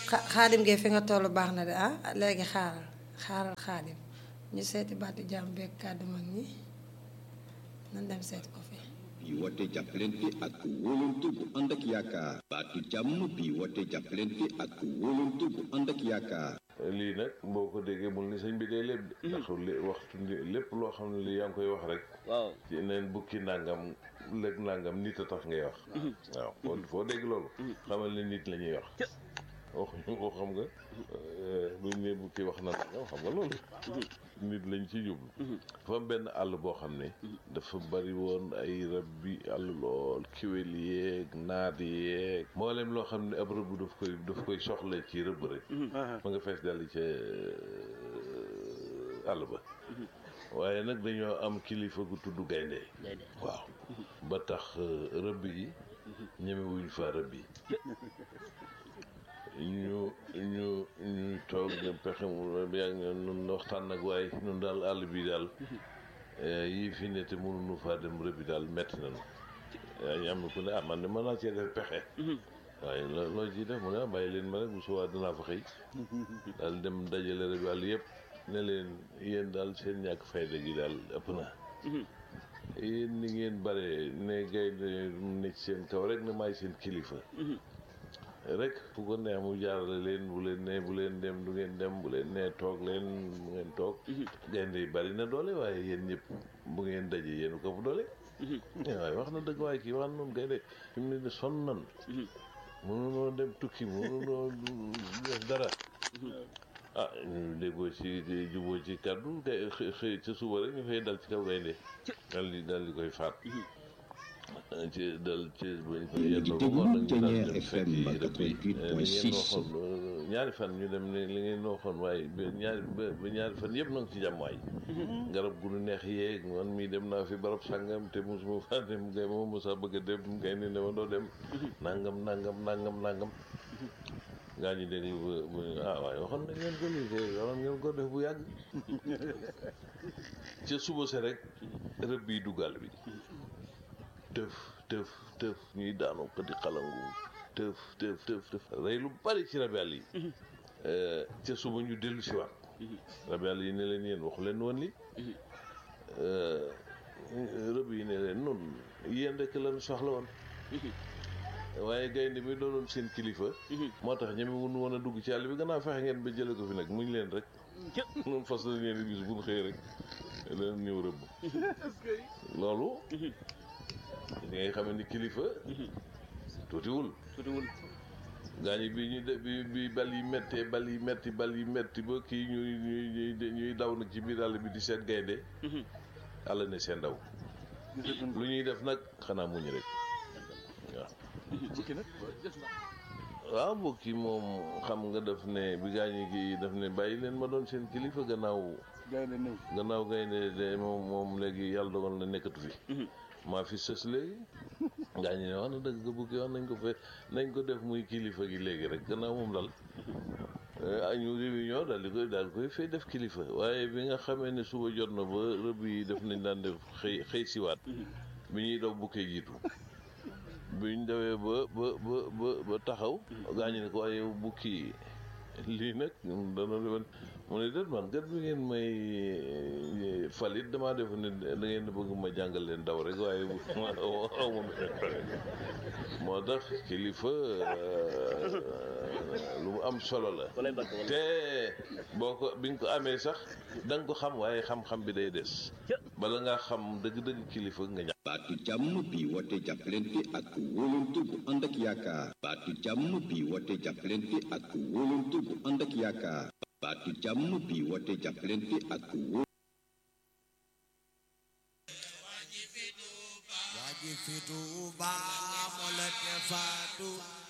xa xaadim gee fi nga toll baax na de ah léegi xaaral xaaral xaadim ñu seeti baatu jàmm beeg kàddu mag ñi nan dem seeti ko fi bi woote jàppalante ak wóolante bu ànd ak yaakaar baatu jàmm bi woote jàppalante ak wóolante bu ànd ak yaakaar lii nag boo ko déggee mul ni sëñ bi day lépp de ndax li waxtu ni lépp loo xam ne li yaa ngi koy wax rek waaw ci neen bukki nangam lëg nangam nit a tax ngay wax waaw foo foo dégg loolu xamal ne nit la ñuy wax waxuñu ko xam nga buñ ne bukki wax na nangam xam nga loolu nit lañ ci jublu dafa am benn àll boo xam ne dafa bari woon ay rab bi àll lool kiwél yeeg naat yeeg mboolem loo xam ne ab rëbb daf koy daf koy soxla ci rëbb rek ma nga fees dal ca àll ba waaye nag dañoo am kilifa gu tudd gaynde gaynde waaw ba tax rëbb yi ñemewuñ fa rëbb yi ñu ñu ñu toog ne pexe mu yaa ngi nun waxtaan nag waaye nun daal àll bi daal yii fi ne te mënuñu faa dem rëbbi daal metti nañu yaa ñu am na ku ne ah man de mën naa cee def pexe waaye loo loo ciy def mu ne ah bàyyi leen ma rek bu subaa dinaa fa xëy daal dem dajale rëbbi àll yëpp ne leen yéen daal seen ñàkk fayda gi daal ëpp na yéen ni ngeen bare ne gaynde ne ci seen kaw rek ne maay seen kilifa rek fu ko neex mu jaarale leen bu leen ne bu leen dem du ngeen dem bu leen ne toog leen bu ngeen toog gaynde yi bari na doole waaye yéen ñëpp bu ngeen daje yéen ko fu doole waaye wax na dëgg waaye kii wax noonu gaynde fi mu ne ni sonn nan mënunoo dem tukki mënunoo def dara ah ñu déggoo ci juboo ci kàddu kay xëy xëy ca suba rek ñu fay dal ci kaw gaynde dal di dal di koy faat ci dal ci buñ ko Yéen a ngi yendoo ba déglu ngoon nag ñu daal Dernier dem FM fekki rëbb yi. 88.6. li ngeen waxoon ñaari fan ñu dem ne li ngeen waxoon waaye ba ñaari ba ba ñaari fan yëpp na nga ci jàmm waay garab gu nu neex yeeg man mii dem naa fi barab sàngam te mosuma faa dem gay ma mosa bëgg a dem gay ne ne ma doo dem nangam nangam nangam nangam gaa ñi dégg bu bu ah waaye waxoon nañ ngeen ko lii kay waxoon ngeen ko def bu yàgg ca suba se rek rëbb yi duggal bi tëf tëf tëf ñuy daanu ko di xalangu tëf tëf tëf tëf rey lu bari ci rabel yi ca suba ñu dellu si waat rabel yi ne leen yéen waxu leen woon li rëbb yi ne leen nun yéen rek lan soxla woon waaye gaynde mi doonoon seen kilifa moo tax ñeme wunu woon a dugg ci àll bi gannaaw fexe ngeen ba jële ko fi nag muñ leen rek noonu fas la leen bis bu ñu xëy rek leen ñëw rëbb loolu li ngay xam ni kilifa tuutiwul tuutiwul gaañi bi ñu de bi bi bal yi méttee bal yi métti bal yi métti ba kii ñuy ñuy ñuy ñuy daw nag ci biir àll bi di seet gaynde àll ne seen daw lu ñuy def nag xanaa muñ rek waaw waaw bokki moom xam nga daf ne bi gaañi gi daf ne bàyyi leen ma doon seen kilifa gannaaw gannaaw gaynde de moom moom léegi yàlla dogal na nekkatu fi maa fi sës léegi gaañi ne wax na dëgg nga bukki wax nañ ko fe nañ ko def muy kilifa gi léegi rek gannaaw moom dal ñu réunion daal di koy daal koy fay def kilifa waaye bi nga xamee ne suba jot na ba rëbb yi def nañ daan def xëy xëy siwaat bi ñuy daw bukkee jiitu biñ dawee ba ba ba ba ba taxaw gaañu ne ko waaye bukki lii nag dana defoon mu ne déet man gat bi ngeen may falit damaa def ne da ngeen di bëgg ma jàngal leen daw rek waaye moo tax kilifa lu mu am solo la walay barke walay te boo ko bi nga ko amee sax da nga ko xam waaye xam-xam bi day des bala ngaa xam dëgg-dëgg kilifa nga ñàkk baatu jàmm bi woote jàppalante ak wóolante bu ànd ak yaakaar baatu jàmm bi woote jàppalante ak wóolante bu ànd ak yaakaar baatu jàmm bi woote jàppalante ak wó waji fitu ba mo la te faatu